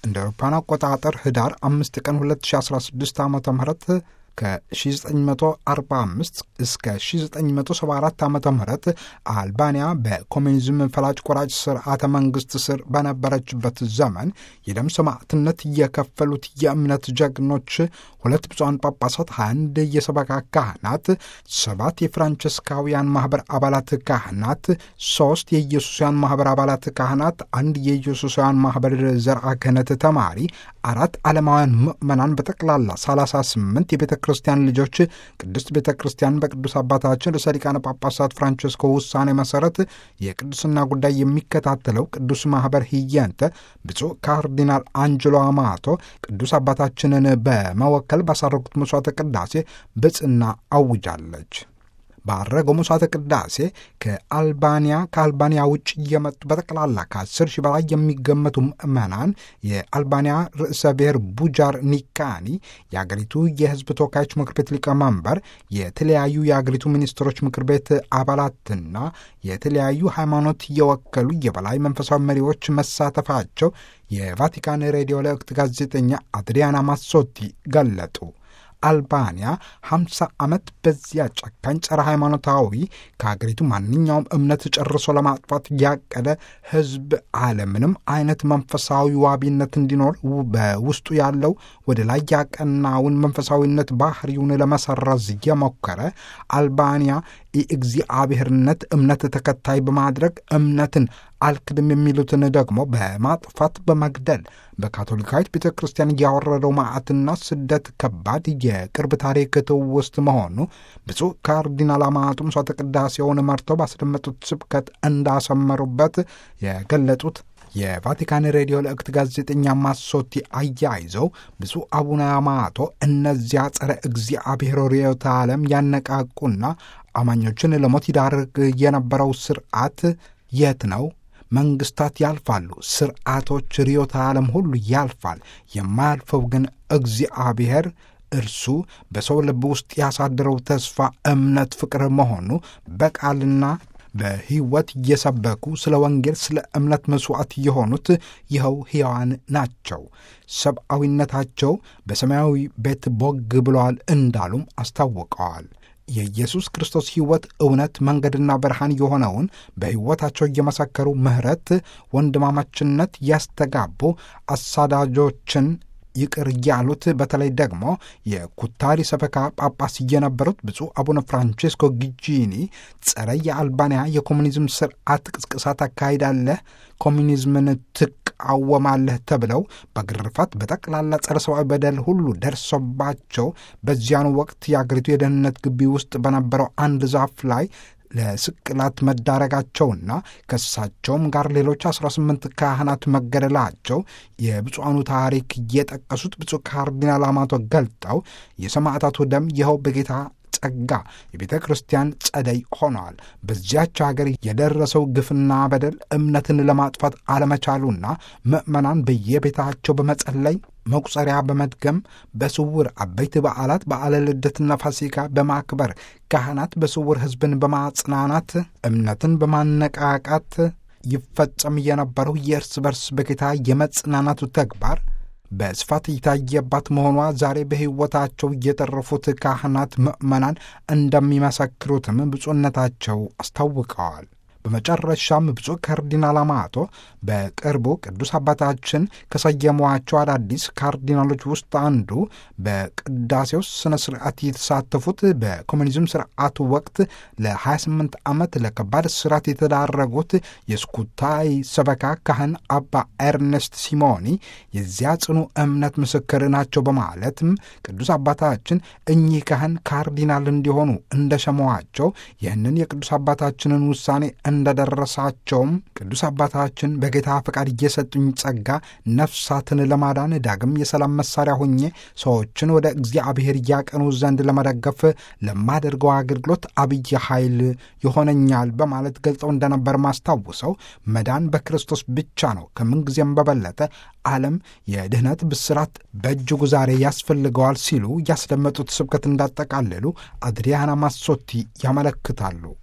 እንደ አውሮፓውያን አቆጣጠር ህዳር አምስት ቀን 2016 ዓ ም ከ1945 እስከ 1974 ዓ ም አልባንያ በኮሚኒዝም ፈላጭ ቆራጭ ስርዓተ መንግስት ስር በነበረችበት ዘመን የደም ሰማዕትነት የከፈሉት የእምነት ጀግኖች ሁለት ብፁዓን ጳጳሳት፣ 21 የሰበካ ካህናት፣ ሰባት የፍራንቸስካውያን ማኅበር አባላት ካህናት፣ ሦስት የኢየሱሳውያን ማኅበር አባላት ካህናት፣ አንድ የኢየሱሳውያን ማኅበር ዘርአ ክህነት ተማሪ፣ አራት ዓለማውያን ምዕመናን በጠቅላላ 38 የቤተ ክርስቲያን ልጆች ቅድስት ቤተ ክርስቲያን በቅዱስ አባታችን ርዕሰ ሊቃነ ጳጳሳት ፍራንቸስኮ ውሳኔ መሠረት የቅዱስና ጉዳይ የሚከታተለው ቅዱስ ማኅበር ህየንተ ብፁዕ ካርዲናል አንጅሎ አማቶ ቅዱስ አባታችንን በመወከል ባሳረጉት መሥዋዕተ ቅዳሴ ብጽና አውጃለች። ባረገው መሥዋዕተ ቅዳሴ ከአልባንያ ከአልባንያ ውጭ እየመጡ በጠቅላላ ከአስር ሺህ በላይ የሚገመቱ ምዕመናን የአልባንያ ርዕሰ ብሔር ቡጃር ኒካኒ፣ የአገሪቱ የሕዝብ ተወካዮች ምክር ቤት ሊቀመንበር፣ የተለያዩ የአገሪቱ ሚኒስትሮች ምክር ቤት አባላትና የተለያዩ ሃይማኖት የወከሉ የበላይ መንፈሳዊ መሪዎች መሳተፋቸው የቫቲካን ሬዲዮ ለወቅት ጋዜጠኛ አድሪያና ማሶቲ ገለጡ። አልባንያ 50 ዓመት በዚያ ጨካኝ ጸረ ሃይማኖታዊ ከሀገሪቱ ማንኛውም እምነት ጨርሶ ለማጥፋት ያቀደ ሕዝብ አለምንም አይነት መንፈሳዊ ዋቢነት እንዲኖር በውስጡ ያለው ወደ ላይ ያቀናውን መንፈሳዊነት ባህሪውን ለመሰረዝ የሞከረ አልባንያ የእግዚአብሔርነት እምነት ተከታይ በማድረግ እምነትን አልክድም የሚሉትን ደግሞ በማጥፋት በመግደል በካቶሊካዊት ቤተ ክርስቲያን ያወረደው መዓትና ስደት ከባድ የቅርብ ታሪክ ትውስት መሆኑ ብፁዕ ካርዲናል አማቶ ምሥዋዕተ ቅዳሴውን መርተው ባስደመጡት ስብከት እንዳሰመሩበት የገለጡት የቫቲካን ሬዲዮ ለእክት ጋዜጠኛ ማሶቲ አያይዘው ብፁዕ አቡነ አማቶ እነዚያ ጸረ እግዚአብሔር ርዕዮተ ዓለም ያነቃቁና አማኞችን ለሞት ይዳርግ የነበረው ስርዓት የት ነው? መንግስታት ያልፋሉ፣ ስርዓቶች፣ ርዕዮተ ዓለም ሁሉ ያልፋል። የማያልፈው ግን እግዚአብሔር እርሱ በሰው ልብ ውስጥ ያሳደረው ተስፋ፣ እምነት፣ ፍቅር መሆኑ በቃልና በሕይወት እየሰበኩ ስለ ወንጌል ስለ እምነት መሥዋዕት የሆኑት ይኸው ሕያዋን ናቸው። ሰብአዊነታቸው በሰማያዊ ቤት ቦግ ብለዋል እንዳሉም አስታውቀዋል። የኢየሱስ ክርስቶስ ሕይወት፣ እውነት፣ መንገድና ብርሃን የሆነውን በሕይወታቸው እየመሰከሩ ምሕረት፣ ወንድማማችነት ያስተጋቡ አሳዳጆችን ይቅር ያሉት በተለይ ደግሞ የኩታሪ ሰበካ ጳጳስ የነበሩት ብፁዕ አቡነ ፍራንቼስኮ ጊጂኒ ጸረ የአልባንያ የኮሙኒዝም ስርዓት ቅስቅሳ ታካሂዳለህ፣ ኮሙኒዝምን ትቃወማለህ ተብለው በግርፋት በጠቅላላ ጸረ ሰብአዊ በደል ሁሉ ደርሶባቸው በዚያኑ ወቅት የአገሪቱ የደህንነት ግቢ ውስጥ በነበረው አንድ ዛፍ ላይ ለስቅላት መዳረጋቸውና ከእሳቸውም ጋር ሌሎች 18 ካህናት መገደላቸው የብፁዓኑ ታሪክ የጠቀሱት ብፁዕ ካርዲናል አማቶ ገልጠው የሰማዕታቱ ደም ይኸው በጌታ ጸጋ የቤተ ክርስቲያን ጸደይ ሆነዋል። በዚያች ሀገር የደረሰው ግፍና በደል እምነትን ለማጥፋት አለመቻሉና ምዕመናን በየቤታቸው በመጸለይ መቁጸሪያ በመድገም በስውር አበይት በዓላት በዓለ ልደትና ፋሲካ በማክበር ካህናት በስውር ሕዝብን በማጽናናት እምነትን በማነቃቃት ይፈጸም የነበረው የእርስ በርስ በጌታ የመጽናናቱ ተግባር በስፋት የታየባት መሆኗ ዛሬ በሕይወታቸው የተረፉት ካህናት ምዕመናን እንደሚመሰክሩትም ብፁዕነታቸው አስታውቀዋል። በመጨረሻም ብፁዕ ካርዲናል አማቶ በቅርቡ ቅዱስ አባታችን ከሰየሟቸው አዳዲስ ካርዲናሎች ውስጥ አንዱ በቅዳሴው ስነ ስርዓት የተሳተፉት በኮሙኒዝም ስርዓቱ ወቅት ለ28 ዓመት ለከባድ እስራት የተዳረጉት የስኩታይ ሰበካ ካህን አባ ኤርነስት ሲሞኒ የዚያ ጽኑ እምነት ምስክር ናቸው በማለትም ቅዱስ አባታችን እኚህ ካህን ካርዲናል እንዲሆኑ እንደሸመዋቸው ይህንን የቅዱስ አባታችንን ውሳኔ እንደደረሳቸውም ቅዱስ አባታችን በጌታ ፈቃድ እየሰጡኝ ጸጋ ነፍሳትን ለማዳን ዳግም የሰላም መሳሪያ ሆኜ ሰዎችን ወደ እግዚአብሔር እያቀኑ ዘንድ ለመደገፍ ለማደርገው አገልግሎት አብይ ኃይል ይሆነኛል በማለት ገልጸው እንደነበር ማስታውሰው መዳን በክርስቶስ ብቻ ነው። ከምንጊዜም በበለጠ ዓለም የድኅነት ብስራት በእጅጉ ዛሬ ያስፈልገዋል ሲሉ ያስደመጡት ስብከት እንዳጠቃለሉ አድሪያና ማሶቲ ያመለክታሉ።